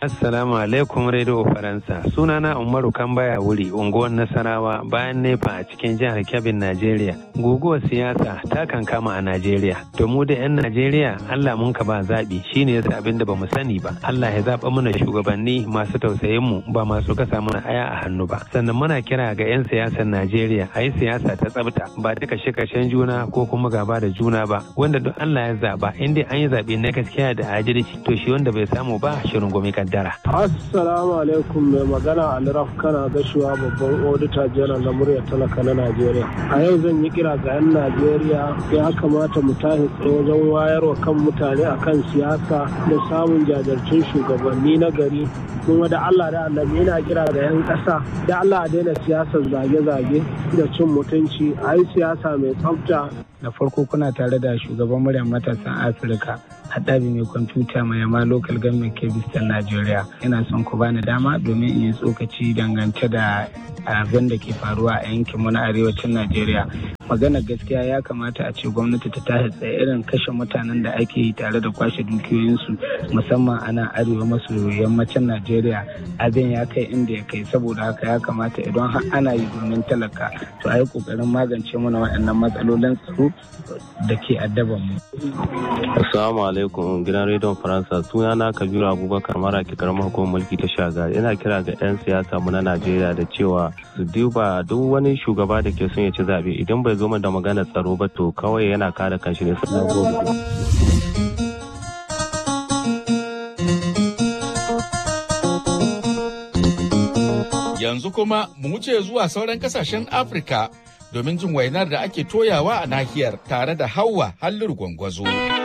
Assalamu alaikum Radio Faransa. Sunana Umaru Kambaya wuri unguwar Nasarawa bayan nefa a cikin jihar Kebbi, Najeriya. Guguwar siyasa ta kan kama a Najeriya. To mu da 'yan Najeriya Allah mun ka ba zaɓi shine yasa abin da bamu sani ba. Allah ya zaɓa mana shugabanni masu tausayin mu ba masu kasa mana aya a hannu ba. Sannan muna kira ga 'yan siyasar Najeriya a yi siyasa ta tsabta ba ta kashe-kashen juna ko kuma gaba da juna ba. Wanda duk Allah ya zaɓa in dai an yi zaɓe na gaskiya da adalci to shi wanda bai samu ba shirin gomi kaddara. Assalamu alaikum mai magana Alraf kana gashuwa babban odita janar na muryar talaka na Najeriya. A yau zan yi kira ga 'yan Najeriya ya kamata mu tashi tsaye wajen wayarwa kan mutane akan siyasa da samun jajirtun shugabanni na gari kuma da Allah da annabi yana kira ga 'yan ƙasa da Allah a daina siyasar zage-zage da cin mutunci a yi siyasa mai tsafta da farko kuna tare da shugaban muryar matasan afirka haɗabi mai kwamfuta mai yama local government kebistan najeriya ina son ku bani dama domin in yi tsokaci dangance da abin da ke faruwa a yankin mu na arewacin najeriya magana gaskiya ya kamata a ce gwamnati ta tashi tsaye irin kashe mutanen da ake yi tare da kwashe dukiyoyinsu musamman a nan arewa maso yammacin najeriya abin ya kai inda ya kai saboda haka ya kamata idan har ana yi domin talaka to a yi kokarin magance mana waɗannan matsalolin tsaro da ke addaban mu. Assalamu alaikum gidan rediyon Faransa sunana Kabiru Abubakar mara ke karamar hukumar mulki ta shagari ina kira ga 'yan siyasa mu na Najeriya da cewa su duba duk wani shugaba da ke son ya ci zaɓe idan bai zo da magana tsaro ba to kawai yana kare kanshi ne na gode. Yanzu kuma mu wuce zuwa sauran kasashen Afirka domin jin wainar da ake toyawa a nahiyar tare da Hauwa Halliru Gwangwazo.